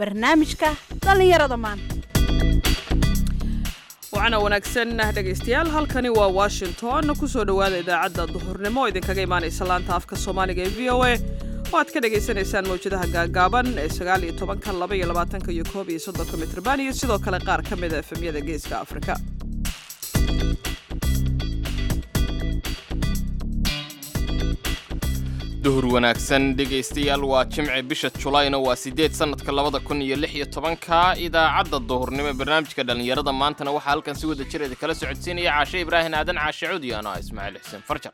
barnaamijka dhallinyarada maanta waxaana wanaagsan dhegaystayaal halkani waa washington kusoo dhowaada idaacadda duhurnimo oo idinkaga imaanaysa laanta afka soomaaliga ee v o a oo aad ka dhagaysanaysaan mawjadaha gaagaaban ee sagaal iyo tobanka laba iyo labaatanka iyo koob iyo soddonka mitrban iyo sidoo kale qaar ka mida efemyada geeska afrika duhur wanaagsan dhegaystayaal waa jimce bisha julayna waa siddeed sannadka labada kun iyo lix iyo tobanka idaacadda duhurnimo ee barnaamijka dhallinyarada maantana waxaa halkan si wada jireeda kala socodsiinaya caashe ibraahin aadan caashe cudi ano ismaaciil xuseen farjar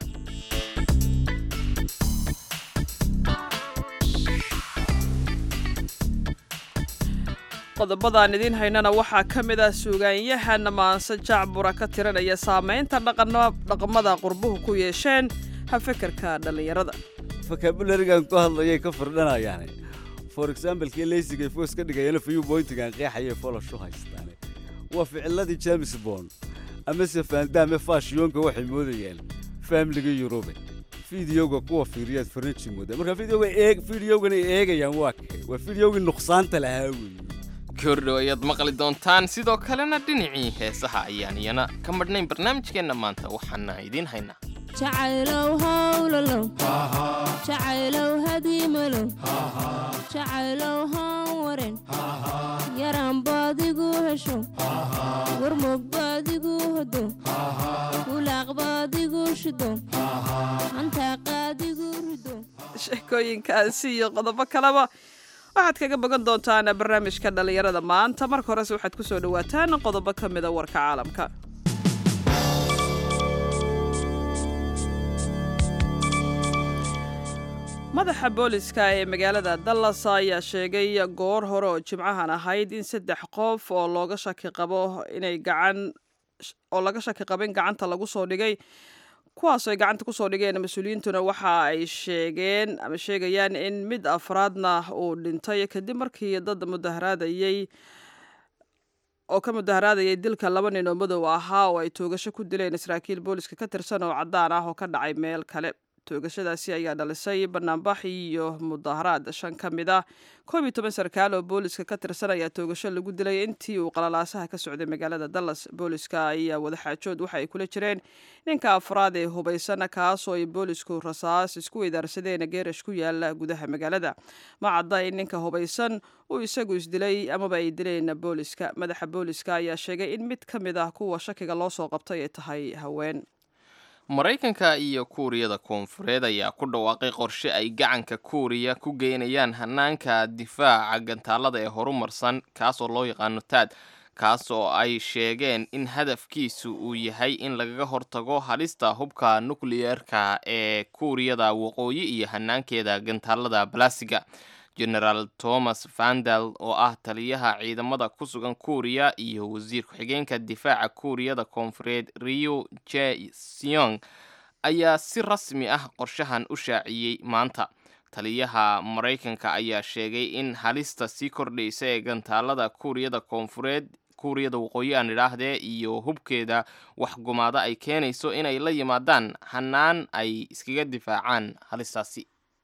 qodobadaan idiin haynana waxaa ka mid ah suugaanyahan maanse jacbura ka tiranaya saamaynta dhaqamada qurbuhu ku yeesheen hafekerka dhallinyarada vocabularigan ku hadlayay ka firdhanayaane for example kii leysigay foos ka dhigayana fayu boyntigan qeexayay foloshu haystaane waa ficiladii james bond amase faandaame faashiyoonka waxay moodayaan faamiliga yurube fideoga kuwa fiiriyaad farnaji mooda marka fideoga eeg fideogana eegayaan waa kay waa fideogii nuqsaanta lahaa weeye kordhow ayaad maqli doontaan sidoo kalena dhinacii heesaha ayaan iyana ka madhnayn barnaamijkeenna maanta waxaana idiin haynaa jacaylow hawlalow jacaylow hadiimalow jacaylow haan waren yaran baadigu hesho warmog baadigu hodo wulaaq baadigu shido hantaaqaadigu rido sheekooyinkaasi iyo qodobo kaleba waxaad kaga bogan doontaan barnaamijka dhallinyarada maanta marka horese waxaad ku soo dhowaataan qodobo ka mida warka caalamka madaxa booliska ee magaalada dallas ayaa sheegay goor hore oo jimcahan ahayd in saddex qof oo looga shaki qabo inay gacan oo laga shaki qabo in gacanta lagu soo dhigay kuwaasoo ay gacanta kusoo dhigeen mas-uuliyiintuna waxa ay sheegeen ama sheegayaan in mid afraadna uu dhintay kadib markii dad mudaharaadayey oo ka mudaharaadayay dilka laba nin oo madow ahaa oo ay toogasho ku dileen saraakiil booliska ka tirsan oo caddaan ah oo ka dhacay meel kale toogashadaasi ayaa dhalisay banaanbax iyo mudaharaad shan ka mid ah koob iyo toban sarkaal oo booliska ka tirsan ayaa toogasho lagu dilay intii uu qalalaasaha ka socday magaalada dallas booliska ayaa wadaxaajood waxa ay kula jireen ninka afraad ee hubaysana kaasoo ay boolisku rasaas isku weydaarsadeen geerash ku yaala gudaha magaalada ma cadda in ninka hubaysan uu isagu isdilay amaba ay dileen booliska madaxa booliska ayaa sheegay in mid ka mid ah kuwa shakiga loo soo qabtay ay tahay haween maraykanka iyo kuuriyada koonfureed ayaa ku dhawaaqay qorshe ay gacanka kuuriya ku geynayaan hanaanka difaaca gantaalada ee horumarsan kaas oo loo yaqaano taad kaas oo ay sheegeen in hadafkiisu uu yahay in lagaga hortago halista hubka nukliyeerka ee kuuriyada waqooyi iyo hanaankeeda gantaalada balasiga genaraal thomas vandal oo ah taliyaha ciidamada ku sugan kuuriya iyo wasiir ku-xigeenka difaaca kuuriyada koonfureed rio j seong ayaa si rasmi ah qorshahan u shaaciyey maanta taliyaha maraykanka ayaa sheegay in halista sii kordhaysa ee gantaalada kuuriyada koonfureed kuuriyada waqooyi aan idhaahdee iyo hubkeeda waxgumaada ay keenayso inay la yimaadaan hanaan ay iskaga difaacaan halistaasi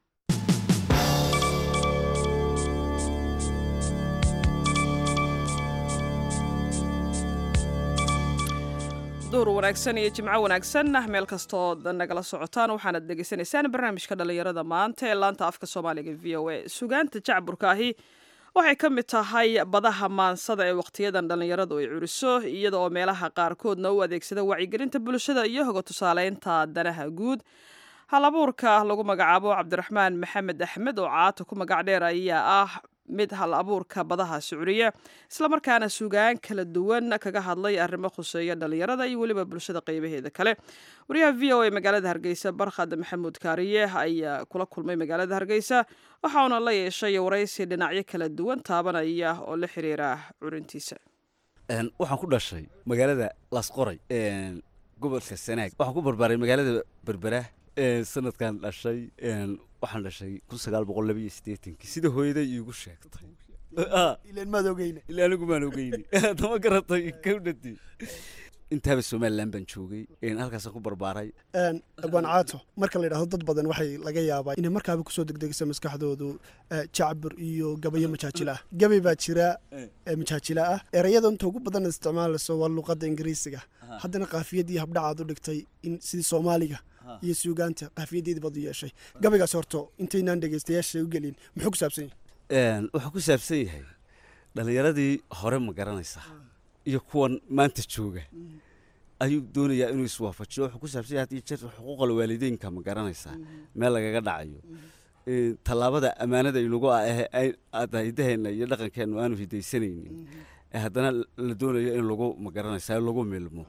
duhur wanaagsan iyo jimco wanaagsan meel kastood nagala socotaan waxaanad dhegaysanaysaan barnaamijka dhallinyarada maanta ee laanta afka soomaaliga v o a sugaanta jacburka ahi waxay ka mid tahay badaha maansada ee wakhtiyadan dhallinyaradu ay curiso iyada oo meelaha qaarkoodna u adeegsada wacyigelinta bulshada iyo hoga tusaaleynta danaha guud hal abuurka lagu magacaabo cabdiraxmaan maxamed axmed oo caata ku magac dheer ayaa ah mid hal abuurka badaha sucuriya islamarkaana sugaan kala duwan kaga hadlay arrimo khuseeya dhallinyarada iyo weliba bulshada qeybaheeda kale wariyaha v o a magaalada hargeysa barkhad maxamuud kaariye ayaa kula kulmay magaalada hargeysa waxauna la yeeshay waraysi dhinacyo kala duwan taabanaya oo la xiriira curintiisa waxaan ku dhashay magaalada lasqoray gobolka sanaag waxaan ku barbaaray magaalada berbera sanadkan dhashay waxaan dhashay kun sagaal boqol labiyo siddeetankii sida hooyaday iigu sheegtay ilan maad ogeyne ilaa anigu maan ogeyni dama garatay kawdhati intaaba somalilan baan joogay een, halkaasaan ku barbaaray Een, abwaan caato marka la yidhahdo dad badan waxay laga yaabaa inay markaaba kusoo degdegaysa maskaxdoodu eh, jacbur iyo gabayo majaajilo ah gabay baa jira ee majaajilo ah erayada inta ugu badan isticmaalayso waa luqadda ingiriisiga haddana qaafiyad iyo habdhacaad u dhigtay in sidii soomaaliga iyo suugaanta qaafiyaddeedii baad u yeeshay gabaygaas horto intaynaan dhegaystayaasha u gelin muxuu ku saabsan yahay Een, wuxuu ku saabsan yahay dhallinyaradii hore ma garanaysaa iyo kuwan maanta jooga ayuu doonayaa inuu iswaafajiyo wuxuu ku saabsan yahay haddii jeer xuquuqal waalideynka ma garanaysaa meel lagaga dhacayo Een, tallaabada ammaanada inagu ah ee ay- aad hidaheena iyo dhaqankeennu aanu hidaysanaynin ee haddana la doonayo in lagu ma garanaysaa lagu milmo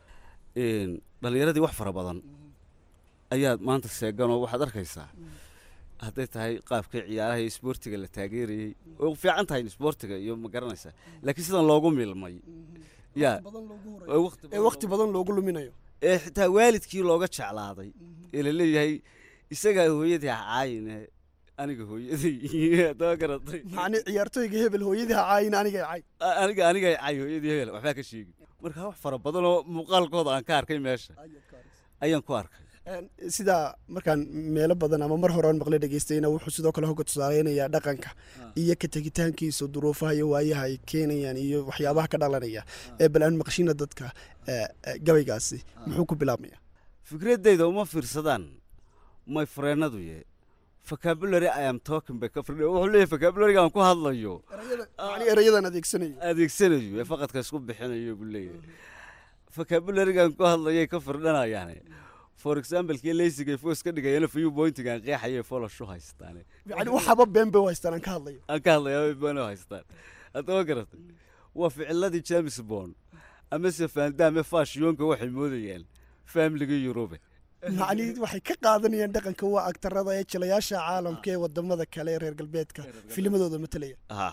Een, dhallinyaradii wax fara badan ayaad maanta seeganoo waxaad arkaysaa hadday tahay qaabkii ciyaaraha iyo isboortiga la taageerayey way u fiican tahay isboortiga iyo ma garanaysaa laakiin sidan loogu milmay yaa ee waqti ee wakhti badan loogu luminayo ee xitaa waalidkii looga jeclaaday ee la leeyahay isagaa hooyadii ha caayine aniga hooyaday haddaba garatay macni ciyaartooyga hebel hooyadii ha caayin aniga cay A- aniga aniga caay hooyadii hebel waxbaa ka sheegi marka wax fara badan oo muuqaalkooda aan ka arkay meesha ayaan ku arkay Een, sidaa markaan meelo badan ama mar hore aan maqlay dhegaystayna wuxuu sidoo kale hoga tusaaleynayaa dhaqanka iyo ka tegitaankiisa duruufaha iyo waayaha ay keenayaan iyo waxyaabaha ka dhalanaya ee bal aan maqshina dadka ee, ee, gabaygaasi muxuu ku bilaabmaya fikraddayda uma fiirsadaan may freenadu ye vocabulary i am talking by ka firdhe wuxuu leeyahay vocabulary aan ku hadlayo macni erayadan adeegsanayo adeegsanayo ee faqadka isku bixinayo buu leeyahay vocabulary-gaan ku hadlayay ka firdhanayaane for example kii leysiga foos ka dhigayana few pointigaan qeexaya folashu haystaane yani waxaba been bay u haystaan aan ka hadlayo aan ka hadlayaa bano haystaan haddaba garatay waa ficiladii james bond amase faandaame faashiyonka waxay moodayaan faamiliga yurube macni waxay ka qaadanayaan dhaqanka waa agtarada ee jilayaasha caalamka ee wadamada kale ee reer galbeedka filimadooda matalaya ha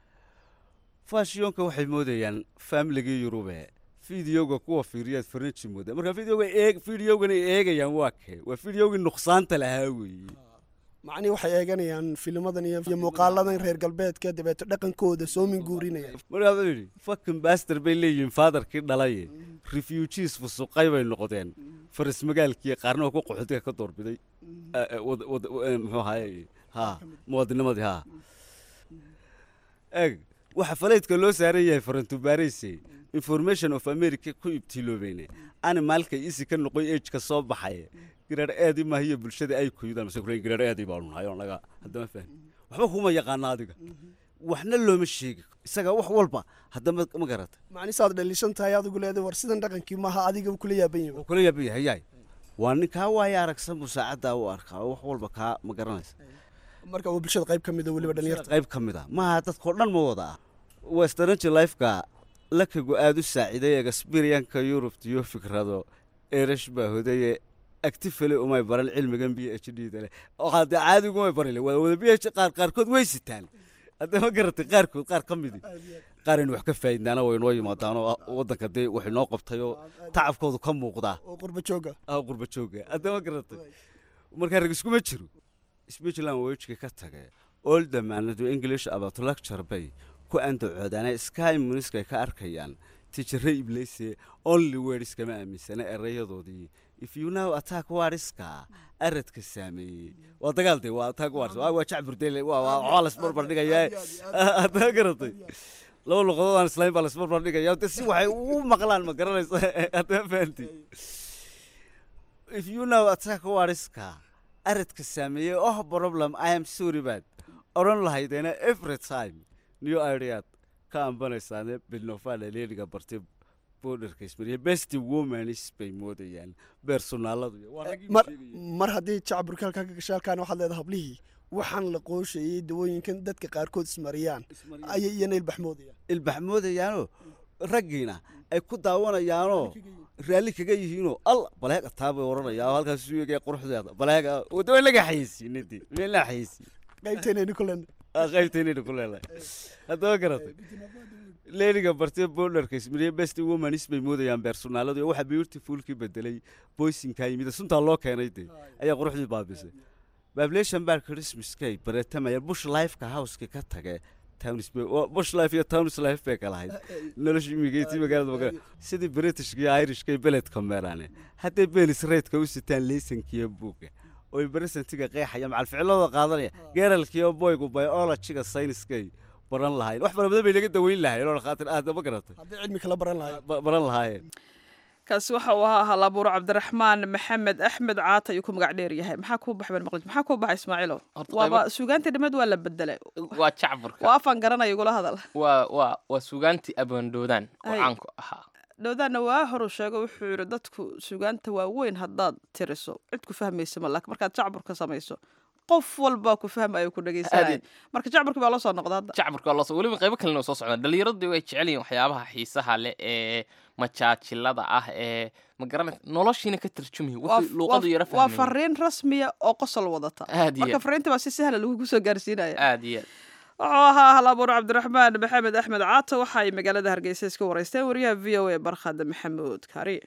faashiyonka waxay moodayaan faamiligii yurube fideoga kuwa fiiriyaad farnaji mooda marka fideoga eeg fideogana eegayaan waa kee waa fideogii nuqsaanta lahaa weeye macni waxay eeganayaan filimadan iyo iyo muuqaaladan reer galbeedka dabeeto dhaqankooda soo minguurinaya markaa wuxuu yidhi fakin baster bay leeyihiin faadarkii dhalaye refugees fusuqay bay noqdeen faras magaalkii qaarna oo ku qaxootiga ka doorbiday Eh, eh, wad- wad- eh, muxuu ahaye ha muwaadinimadii ha eeg waxa falaydka loo saaran yahay farantubaareyse information of america ku ibtiloobeyne animaalka isi ka noqoy ejka soo baxay giraar aadi maahiyo bulshada ay kuyudaan mase kuleeyihin giraar aadi baanu nahay oo naga haddama fahmi waxba kuma yaqaana adiga waxna looma sheegi isaga wax walba haddama ma garata macni saad dhaliishan tahay adigu leedahay war sidan dhaqankii maaha adiga kula yaaban yahay wuu kula yaaban yahay yaay waa nin kaa waaya aragsan buu saacaddaa u arkaa oo wax walba kaa ma garanaysa marka waa bulshada qayb ka mid a weliba dhalinyarta qayb ka mid ah maaha dadkao dhan ma wada ah westernanci lifeka lakagu aada u saaciiday experienka yurubta iyo fikrado eresh baa hodaye actifale umay baran cilmigan b h d da leh waxaa dee caadigu umay baran waa wada b h qaar qaarkood way sitaan hadda ma garatay qaarkood qaar ka midi qaar aynu wax ka faa'iidnaana way noo yimaadaanoo waddanka dee wax inoo qabtayoo tacabkoodu ka muuqdaa oo qurba jooga ah qurba jooga hadda ma garatay markaa rag iskuma jiro speechland wejka ka tage all damaanadu english about lecture bay ku andacoodaana sky muniskay ka arkayaan tijare ibleyse only words kama aaminsana erayadoodii if you now attack wariska aradka saameeyey waa dagaal de waa attack waris waa jacburdele waa waa waxaa lasbarbar dhigayaa hadda garatay laba luqadood aan islayn baa lasbarbar dhigaya de si waxay ugu maqlaan ma garanaysa hadda fahanti if you now attack wariska aradka saameeyey oh problem i am sorry bad odhan lahaydeena every time new idead ka ambanaysaane bilnofala leeliga bartay borderka ismariya best womanis bay moodayaan beersonaaladu iyo waa raggii mar sheegayay. mar haddii jacburka halkaa ka gashay halkaana waxaad leedahay hablihii waxaan la qooshayey dawooyinkan dadka qaarkood ismariyaan ayay iyana ilbaxmoodayaan ilbax moodayaanoo raggiina ay ku daawanayaanoo raalli kaga yihiinoo al baleega taa bay odhanayaa oo halkaas isu eegaya quruxdeeda baleega wada waa laga xayeysiinadii waa la xayeysiin qaybteenaynu kulen qaybtaynayna ku leedahay haddaba garatay leeliga bartee borderka ismariye best womanis bay moodayaan beersonaaladu iyo waxaa beautifulkii bedelay boysinkaa yimid suntaa loo keenay dee ayaa quruxdii baabisay bablation baa christmaskay baretamaya bush lifeka houseka ka tage towns bay waa bush life iyo towns life bay kala ahayd nolosha imigeetii magaalada magaalada sidii britishka iyo irishka iyo beledka meeraane hadday belis reydka u sitaan leysankiiyo buugga oy beresentiga qeexaya macal ficilada qaadanaya geeralkiiyo boygu biologiga sayniskay baran lahaayeen wax fara badan bay naga daweyn lahaayeen oo khaatir aad ma garatay haddii cilmi kala baran lahay ba- baran lahaayeen kaasi waxa uu ahaa halabuur cabdiraxmaan maxamed axmed caata ayuu ku magac dheer yahay maxaa kuu baxay maqlij maxaa kuu baxay ismaaciilo Horta waaba qaybo- suugaantii dhimed waa la bedelay waa jacburka waa afaan garanaya igula hadal waa waa waa sugaantii abaandoodaan oo Ay. caanku ahaa dhowdaana waa horu sheego wuxuu yidhi dadku suugaanta waaweyn haddaad tiriso cid ku fahmaysa ma laakiin markaad jacburka samayso qof walbaa ku fahmayo ku dhegaysanaya Aad marka jacburkii baa loo soo noqda hadda jacburka waa loo soo weliba qaybo kalena soo socdaan dhallinyaradii way jecel yihiin waxyaabaha xiisaha leh ee majaajilada ah ee ma garanaysa noloshiina ka tarjumayo Waa- wixii luuqadu yara waa fahmaya fariin rasmiya oo qosol wadata Aad iyo marka aad. fariinta baa si sahla lagugu soo gaarsiinaya aad iyo aad wuxuu ahaa halabuur cabdiraxmaan maxamed axmed caata waxa ay magaalada hargeysa iska wareysteen wariyaha v o a barkhad maxamuud kari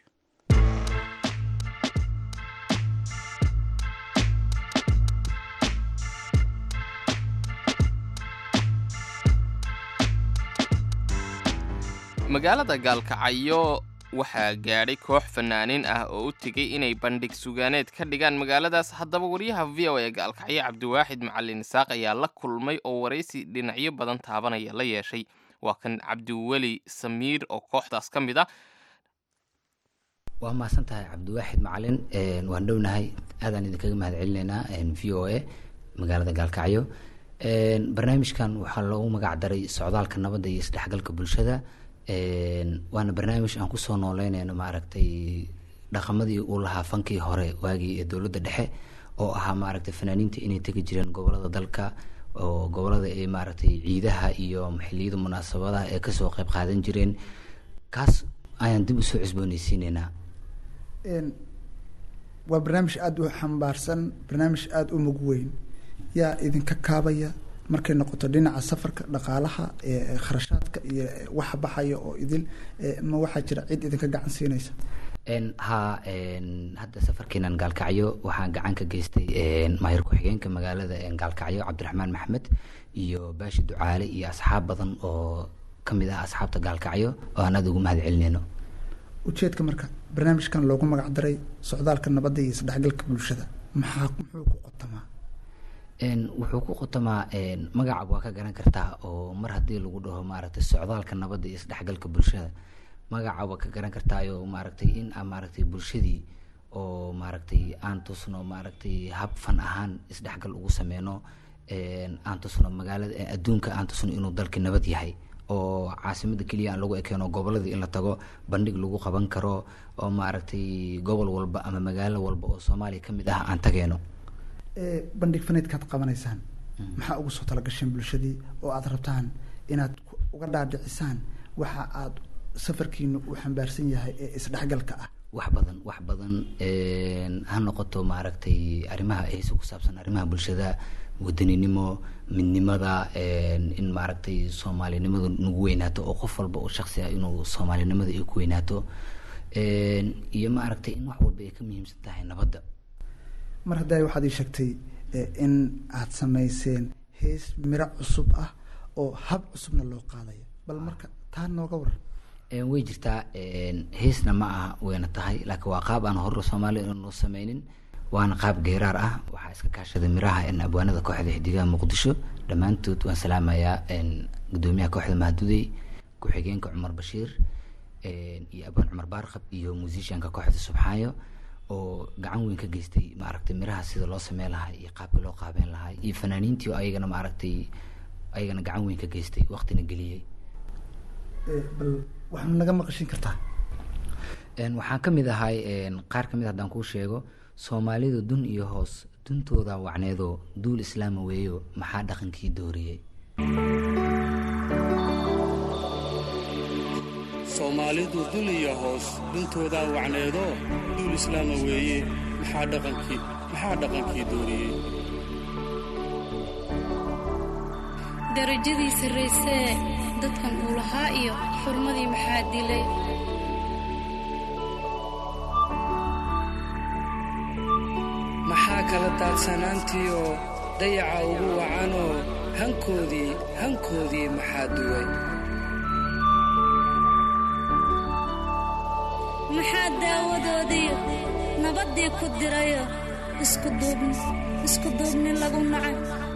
magaalada gaalkacyo waxaa gaadhay koox fanaaniin ah oo u tegey inay bandhig sugaaneed ka dhigaan magaaladaas haddaba wariyaha v o ee gaalkacyo cabdiwaaxid macalin isaaq ayaa la kulmay oo waraysi dhinacyo badan taabanaya la yeeshay waa kan cabdiweli samiir oo kooxdaas ka mid ah waa mahadsan tahay cabdiwaaxid macalin een, waan dhownahay aadaan idinkaga mahad celinaynaa een, v o a magaalada gaalkacyo Een, barnaamijkan waxaa loogu magac daray socdaalka nabadda iyo isdhexgalka bulshada Een, waana barnaamij aan kusoo nooleynayno maaragtay dhaqamadii uu lahaa fankii hore waagii ee dowladda dhexe oo ahaa maaragtay fanaaniinta inay tegi jireen gobolada dalka oo gobolada ay maaragtay ciidaha iyo xilliyada munaasabadaha ee kasoo qayb qaadan jireen kaas ayaan dib usoo cusboonaysiineynaa Een, waa barnaamij aada u xambaarsan barnaamij aada u mug weyn yaa idinka kaabaya markay noqoto dhinaca safarka dhaqaalaha ee kharashaadka iyo waxa baxaya oo idil ee, ma waxaa jira cid idinka gacan siinaysa Een, haa een, hadda safarkeenan gaalkacyo waxaan gacan ka geystay een, maayir ku-xigeenka magaalada een, gaalkacyo cabdiraxmaan maxmed iyo baashi ducaale iyo asxaab badan oo ka mid ah asxaabta gaalkacyo oo aan aada ugu mahad celinayno ujeedka marka barnaamijkan loogu magac daray socdaalka nabadda iyo isdhexgalka bulshada maxaa muxuu ku qotamaa Een, wuxuu ku qotamaa een, magaca waa ka garan kartaa oo mar haddii lagu dhaho maaragtay socdaalka nabadda iyo isdhexgalka bulshada magaca waa ka garan kartaayo maaragtay in aan maaragtay bulshadii oo maaragtay aan tusno maaragtay hab fan ahaan isdhexgal ugu sameyno een, aan tusno magaalada ee adduunka aan tusno inuu dalka nabad yahay oo caasimada keliya aan lagu ekeeno goboladii in la tago bandhig lagu qaban karo oo maaragtay gobol walba ama magaalo walba oo soomaaliya ka mid ah aan tageeno Ee, bandhig faneedkaad qabanaysaan maxaa ugu soo talagasheen bulshadii oo aad rabtaan inaad ku- uga dhaadhicisaan waxa aad safarkiinu uu xambaarsan yahay ee isdhexgalka ah wax badan wax badan een, ha noqoto maaragtay arrimaha heesa ku saabsan arrimaha bulshada wadaninimo midnimada een, in maaragtay soomaalinimadu nagu weynaato oo qof walba oo shaksi ah inuu soomaalinimada ay ku weynaato een, iyo maaragtay in wax walba ay ka muhiimsan tahay nabadda mar hadday waxaad ii sheegtay ee, in aad samayseen hees miro cusub ah oo hab cusubna loo qaadayo bal marka taa nooga waran Een, way jirtaa een, heesna ma aha wayna tahay laakiin waa qaab aan horre soomaaliya inuu sameynin waana qaab geeraar ah waxaa iska kaashaday miraha een, abwaanada kooxda xidigaha muqdisho dhammaantood waan salaamayaa een, gudoomiyaha kooxda mahadudey ku-xigeenka cumar bashiir een, iyo abwaan cumar baarqab iyo musicianka kooxda subxaayo oo gacan weyn ka geystay maaragtay miraha sida loo sameyn lahaa iyo qaabka loo qaabeyn lahaa iyo fanaaniintii oo ayagana maaragtay ayagana gacan weyn ka geystay waqtina geliyey Ee, bal waxaad naga maqashin kartaa Een, waxaan ka mid ahay een, qaar ka mid haddaan kuu sheego soomaalidu dun iyo hoos duntooda wacneedo duul islaama weeyo maxaa dhaqankii dooriyey soomaalidu dul iyo hoos duntoodaa wacneedo duul islaama weeye maxaa dhaqankii maxaa dhaqankii dooriyey darajadii sarraysee dadkan uu lahaa iyo xurmadii maxaa dilay maxaa kala daadsanaantiioo dayaca ugu wacanoo hankoodii hankoodii maxaa duway maxaa daawadoodiyo nabaddii ku dirayo isku duubni isku duubni lagu nacay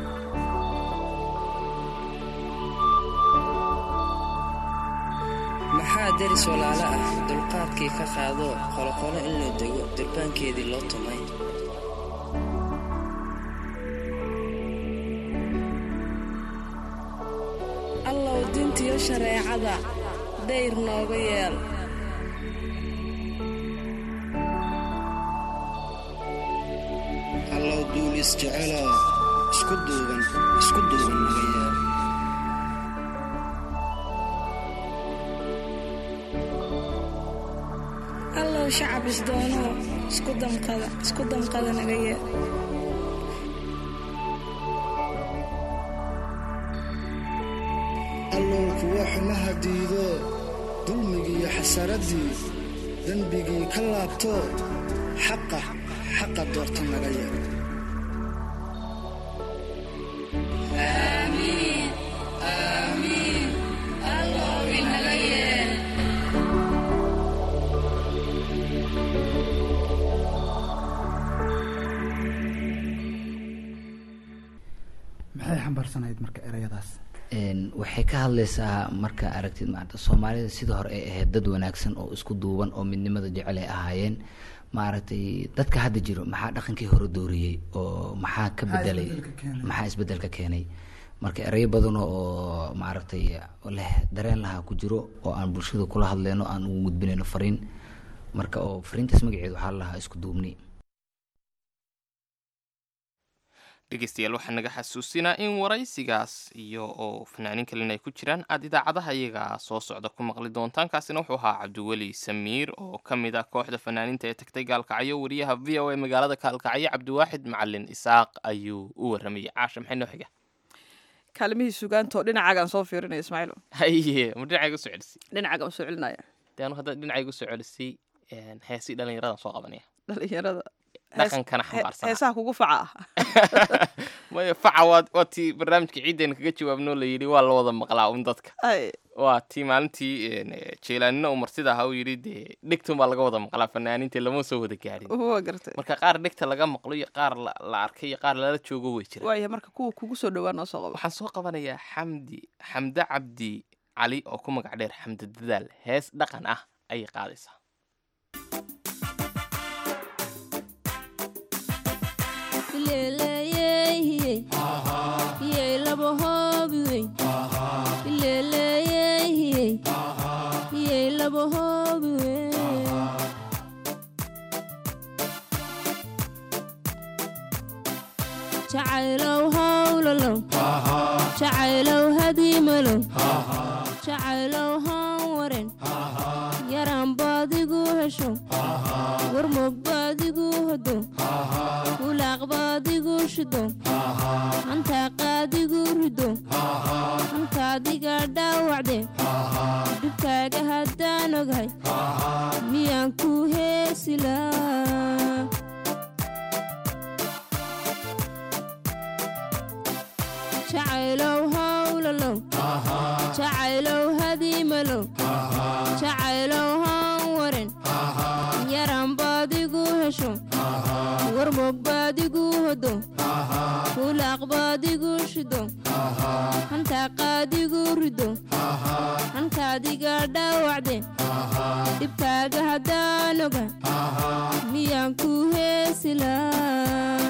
maxaa deris walaalo ah dulqaadkii ka qaado qoloqolo in la dego durbaankeedii loo tumay allow dintiyo shareecada dayr nooga yeel allow duulis jeceloo isku duuban isku duuban naga yeel allow shacab isdoonoo isku damqada isku damqada naga yeel allow kuwa xumaha diido dulmigiiyo xasaraddii dembigii ka laabto xaqa xaqa doorta naga yeel maxay xambaarsanayd marka erayadaas Een, waxay ka hadlaysaa marka aragtid maarata soomaalida sidii hore ay ahayd dad wanaagsan oo isku duuban oo midnimada jecel ay ahaayeen maaragtay dadka hadda jiro maxaa dhaqankii hore dooriyey oo maxaa ka Maxaa bedelay isbeddelka keenay? maxaa isbedelka keenay marka erayo badan oo maaragtay leh dareen lahaa ku jiro oo aan bulshada kula hadleyno aan ugu gudbinayno fariin marka oo fariintaas magaceedu waxaa la lahaa isku duubni dhegeystayaal waxaa naga xasuusinaa in waraysigaas iyo oo fanaaniin kalena ay ku jiraan aad idaacadaha iyaga soo socda ku maqli doontaan kaasina wuxuu ahaa cabdiweli samiir oo ka mid ah kooxda fanaaniinta ee tagtay gaalkacyo wariyaha v o a magaalada gaalkacyo cabdiwaaxid macalin isaaq ayuu u waramayay caasha maxay noo xiga kaalimihii sugaantoo dhinacaagaan soo fiirinaya ismaaciilo haye ma dhinacayga usoo celisay dhinacaagaan usoo celinaya de anu hadda dhinacayga usoo celisay heesii dhallinyaradan soo qabanaya dhalinyarada dhaqankana xambaarsanaa. heesaha kugu faca ah maya faca waa waa tii barnaamijka ciiddeena kaga jawaabnoo la yidhi waa la wada maqlaa un dadka Ay, waa tii maalintii een, eh, jeelaanina uu martida ahaa uu yidhi dee dhegtun baa laga wada maqlaa fanaaniinta lama soo wada gaadhin waa gartay marka qaar dhegta laga maqlo iyo qaar la la arkay iyo qaar lala joogo way jiraan waaya marka kuwa kugu soo dhowaa noo soo qabo waxaan soo qabanayaa xamdi xamde cabdi cali oo ku magac dheer xamdi dadaal hees dhaqan ah ayay qaadaysaa Ileleeyey, iyey laba hoobi weyn. Ileleeyey, iyey laba hoobi weyn. Jacaylow hawlalow, jacaylow hadiimalow, jacaylow haan waren, yaraan baadigu hesho, warmog baadigu hodo, wulaaq baadigu shido, hantaa qaadigu rido, hantaadiga dhaawacde, dhibkaaga haddaan ogahay, miyaan ku heesilaa. jacaylow hawlalow jacaylow hadiimalow jacaylow haan waren yaraan baadigu hesho warmog baadigu hodo wulaaq baadigu shido hantaa qaadigu rido hantaadiga dhaawacde dhibkaaga haddaan oga miyaan ku heesilaa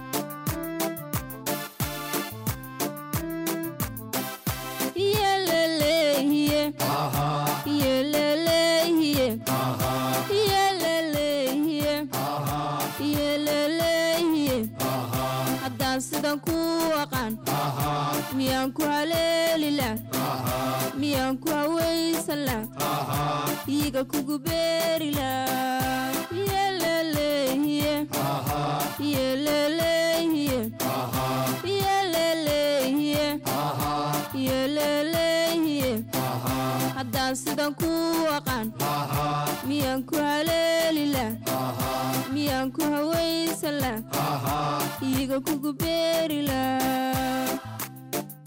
Iyelelehiye. Iyelelehiye. Iyelelehiye. Iyelelehiye. haddaan sidan ku aqaan miyaan ku haleelilaa miyaan ku hawaysanlaa iiga kugu beerilaa Iyelelehiye. Iyelelehiye. Iyelelehiye. Iyelelehiye. haddaan sidan ku aqaan miyaan ku haleelilaa miyaan ku hawaysanlaa iiga kugu beerilaa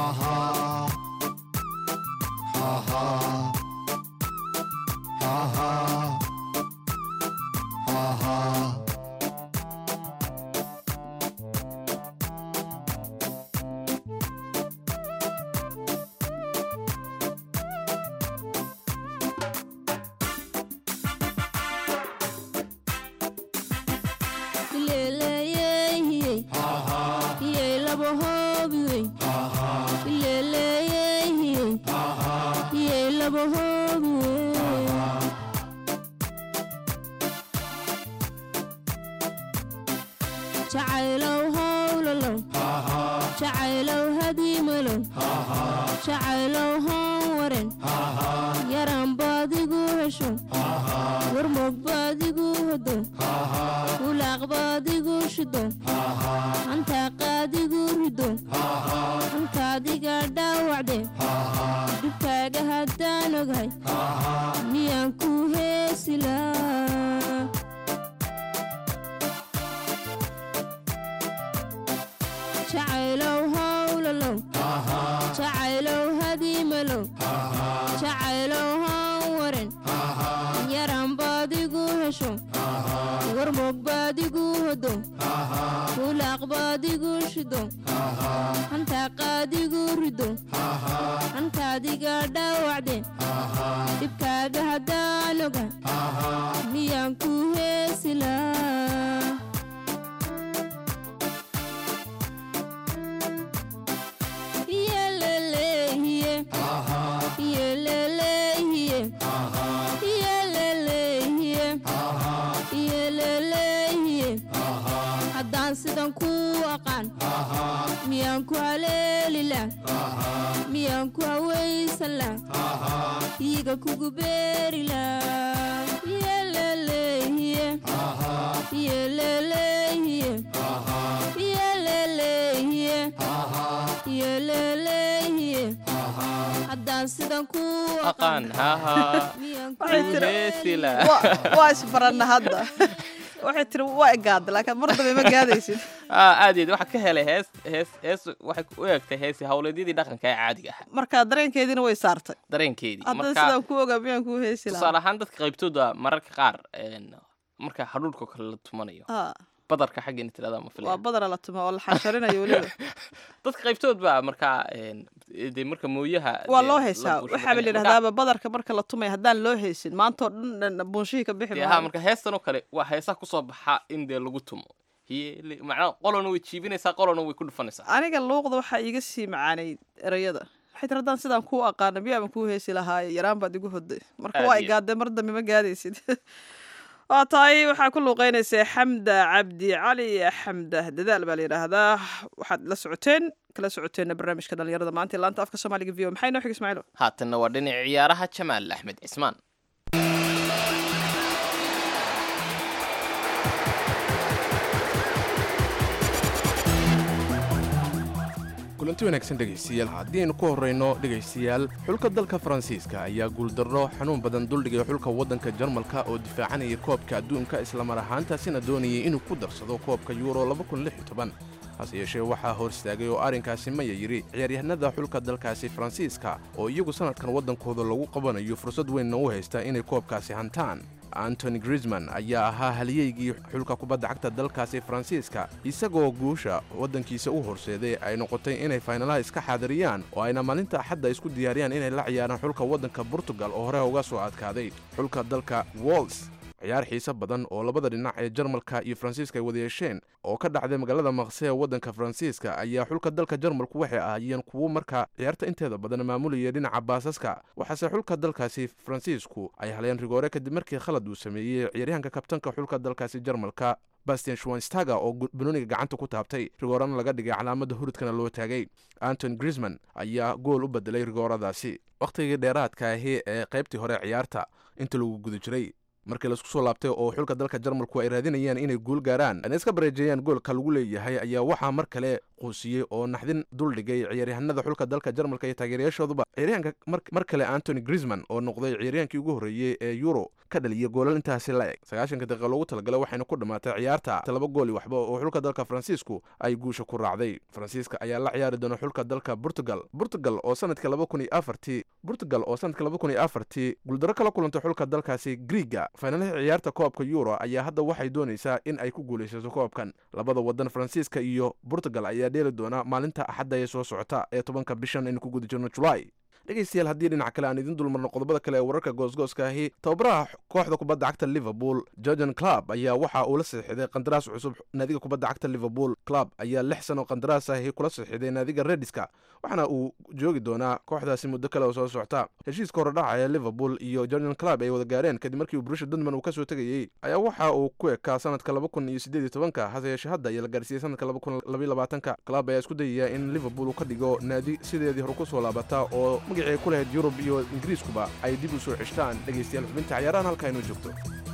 Ileleeyey, iyey laba hoobiwey. Ileleeyey, iyey laba hoobiwey. jacaylow howlalow jacaylow hadiimalow jacaylow haan waren yaran baadigu hesho warmog baadigu hodo ulaaq baadigu shido hantaa qaadigu rido hantaadiga dhaawacde dhibkaaga haddaan oghay miyaan ku heesilaa jacaylow howlalow jacaylow hadiimalow jacaylow haan waren yaran baadigu hesho warmog baadigu hodo ulaaq baadigu shido hantaa qaadigu rido hantaadiga dhaawacde dhibkaaga haddaan oga miyaan ku heesilaa Iyelelehiye. Iyelelehiye. Iyelelehiye. Iyelelehiye. haddaan sidan ku aqaan miyaan ku haleelila miyaan ku hawaysala iiga kugu beerila Iyelelehiye. Iyelelehiye. Iyelelehiye. Iyelelehiye. haddaan sidan ku aqaan haha Waxay tiri- heesila Wa- waa isbaranna hadda waxay tiri waa igaada laakiin mar dambe ma gaadaysid Ah, aad iyo aad waxaa ka helay hees hees hees waxay u egtay heesi howleedyadii dhaqanka ee caadiga ahaa marka dareenkeediina way saartay dareenkeedii hadda marka sidaan ku ogaa miyaan kuu heesi tusaale lahaa ahaan dadka qaybtooda mararka qaar een, marka hadhuudhka kale la tumanayo Ah, badarka xaggeena tirada ma waa filaya badana la tuma oo la xansharinayo weliba dadka qaybtood baa markaa een, dee marka mooyaha waa dee loo la heesaa buuxo waxaa la marka- yidhahdaaba badarka marka la tumay haddaan loo heesin maanta oo dhan buunshihii ka bixi dee ha maayo marka heestan oo kale waa heesaha kusoo baxa in dee lagu tumo Hiye- macnaha qolona way jiibinaysaa qolona way ku dhufanaysaa aniga luuqda waxaa iiga sii macaanay erayada waxay tiri haddaan sidaan kuu aqaana miyaaban kuu heesi lahaaye yaraan baad igu hoday marka Aad waa iyo- igaadee mar dambe ma gaadaysid waa tahay waxaa ku luuqeynaysaa xamda cabdi cali xamda dadaal baa la yidhaahdaa waxaad la socoteen kala socoteena barnaamijka dhalinyarada maanta ee laanta afka soomaaliga v o maxay noo xig ismaaciilo haatanna waa dhinaca ciyaaraha jamaal axmed cismaan kulanti wanaagsan dhegaystayaal haddiaynu ku horrayno dhegaystayaal xulka dalka faransiiska ayaa guuldarro xanuun badan duldhigay xulka waddanka jarmalka oo difaacanaya koobka adduunka islamar ahaantaasina doonayay inuu ku darsado koobka yuuro hase yeeshee waxaa hor istaagay oo arrinkaasi maya yidhi ciyaaryahanada xulka dalkaasi faransiiska oo iyagu sannadkan waddankooda lagu qabanayo fursad weynna u haysta inay koobkaasi hantaan antony grisman ayaa ahaa halyeygii xulka kubadda cagta dalkaasi faransiiska isagoo guusha waddankiisa u horseeday ay noqotay inay faynalaha iska xaadiriyaan oo ayna maalinta axadda isku diyaariyaan inay la ciyaaraan xulka waddanka portugal oo hore uga soo adkaaday xulka dalka wols ciyaar xiise badan oo labada dhinac ee jarmalka iyo faransiiska ay wada yeesheen oo ka dhacday magaalada maqse ee waddanka faransiiska ayaa xulka dalka jarmalku waxay ahaayeen kuwo markaa ciyaarta inteeda badan maamulayay dhinaca baasaska waxaase xulka dalkaasi faransiisku ay haleen rigoore kadib markii khalad uu sameeyey ciyaaryahanka kabtanka xulka dalkaasi jarmalka bastian schwanstaga oo banooniga gacanta ku taabtay rigoorana laga dhigay calaamada hurudkana loo taagay anton grisman ayaa gool u bedelay rigooradaasi wakhtigii dheeraadka ahi ee qaybtii hore ciyaarta inta lagu guda jiray markii laisku soo laabtay oo xulka dalka jarmalku ay raadinayaan inay guul gaaraan ana iska bareejeeyaan goolka lagu leeyahay ayaa waxaa mar kale quusiyey oo naxdin duldhigay ciyaaryahanada xulka dalka jarmalka iyo taageerayaashooduba ciyaaryahanka mar kale antony grisman oo noqday ciyaaryahankii ugu horreeyey ee euro ka dhaliya goolal intaasi la eg sagaashanka daqiiqa loogu talagalay waxayna ku dhammaatay ciyaarta laba gooli waxba oo xulka dalka faransiisku ay guusha ku raacday faransiiska ayaa la ciyaari doona xulka dalka portugal portugal oo sanadka laba kun iyo afartii portugal oo sanadka laba kun iyo afartii guuldaro kala kulantay xulka dalkaasi griiga faynalaha ciyaarta koobka euro ayaa hadda waxay doonaysaa in ay ku guulaysato koobkan labada wadan faransiiska iyo portugal ayaa dheeli doona maalinta axadda ee soo socota ee tobanka bishan aynu ku guda jirno julaay dhegaystayaal haddii dhinac kale aan idin dulmarno qodobada kale ee wararka goosgooska ahi tababaraha kooxda kubadda cagta liverpool jorgen club ayaa waxa uu la saxiixday qandaraas cusub naadiga kubadda cagta liverpool club ayaa lix sano qandaraas ahi kula saxiixday naadiga rediska waxaana uu joogi doonaa kooxdaasi muddo kale oo soo socta heshiiska horedhaca ee liverpool iyo jorgen club ay wada gaareen kadib markii uu brusha dundman uu kasoo tegayey ayaa waxa uu ku ekaa sanadka laba kun iyo siddeed iyo tobanka hase yeeshee hadda ayaa la gaarsiiyey sanadka laba kun labaiyo labaatanka club ayaa isku dayaya in liverpool uu ka dhigo naadi sideedii hore kusoo laabata oo magacii ay ku lahayd yurub iyo ingiriiskuba ay dib u soo ceshtaan dhegaystayaal xubinta ciyaarahan halkaa inoo joogto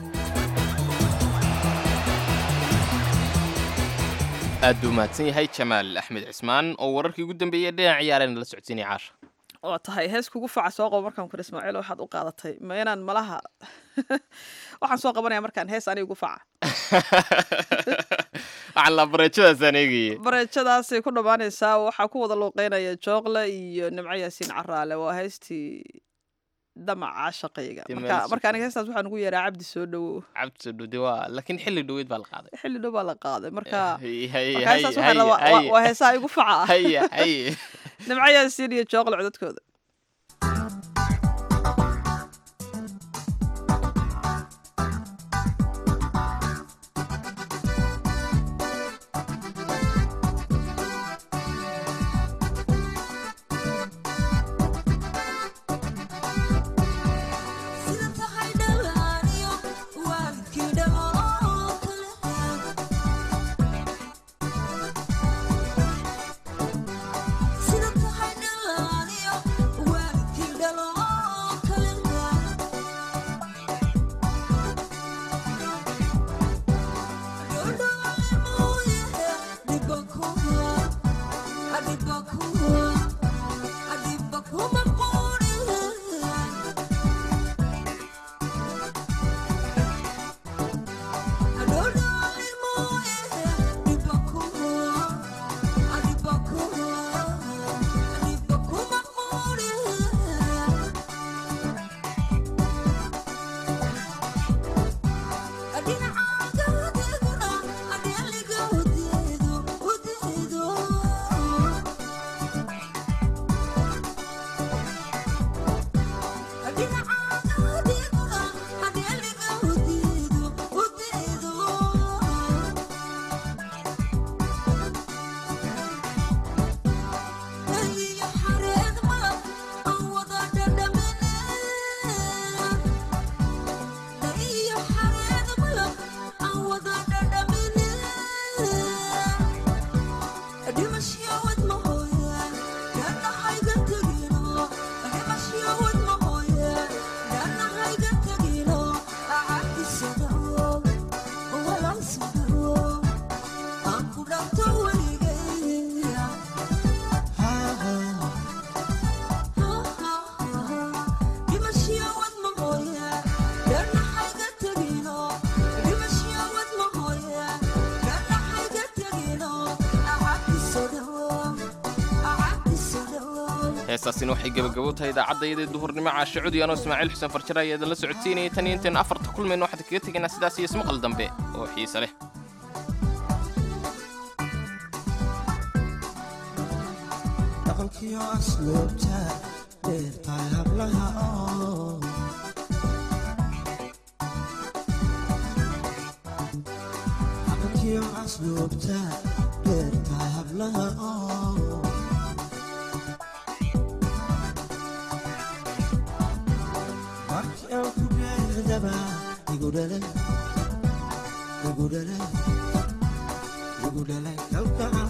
aad buu mahadsan yahay jamaal axmed cismaan oo wararkii ugu dambeeyey dhinac ciyaareen la socodsiinaya caasha waa tahay hees kugu faca soo qabo markaan kur ismaaciil waxaad u qaadatay ma inaan malaha waxaan soo qabanaya markaan hees aniga ugu faca waxaan laa bareejadaasaan eegayay bareejadaasay ku dhammaanaysaa waxaa ku wada luuqeynaya jookle iyo nimco yaasiin caraale waa heystii damaca shaqayga marka marka aniga heestaas waxaan ugu yeeraa cabdi soo dhowow cabdi soo dhow de waa laakiin xilli dhoweyd baa la qaaday xilli dhow baa la qaaday marka Hay- hay- marka heestaas hay- waxaa la- waa- hay- waa heesaha igu faca ah haye haye nimco yaasiin iyo jookle codadkooda heestaasina waxay gebagabo tahay idaacaddaiyadee duhurnimo caashe cudi anoo ismaaciil xuseen farjara ayaa idinla socodsiinayay tan iyo intayn afarta kulmayno waxaan kaga tegaynaa sidaas iyo ismaqal dambe oo xiise leh dhaqankiyo asluubta dheertahay hablaha oo dhaqankiyo asluubta dheertahay hablaha oo markii aan ku dheerdaba igu dhalay igu dhalay igu dhalay kalgacal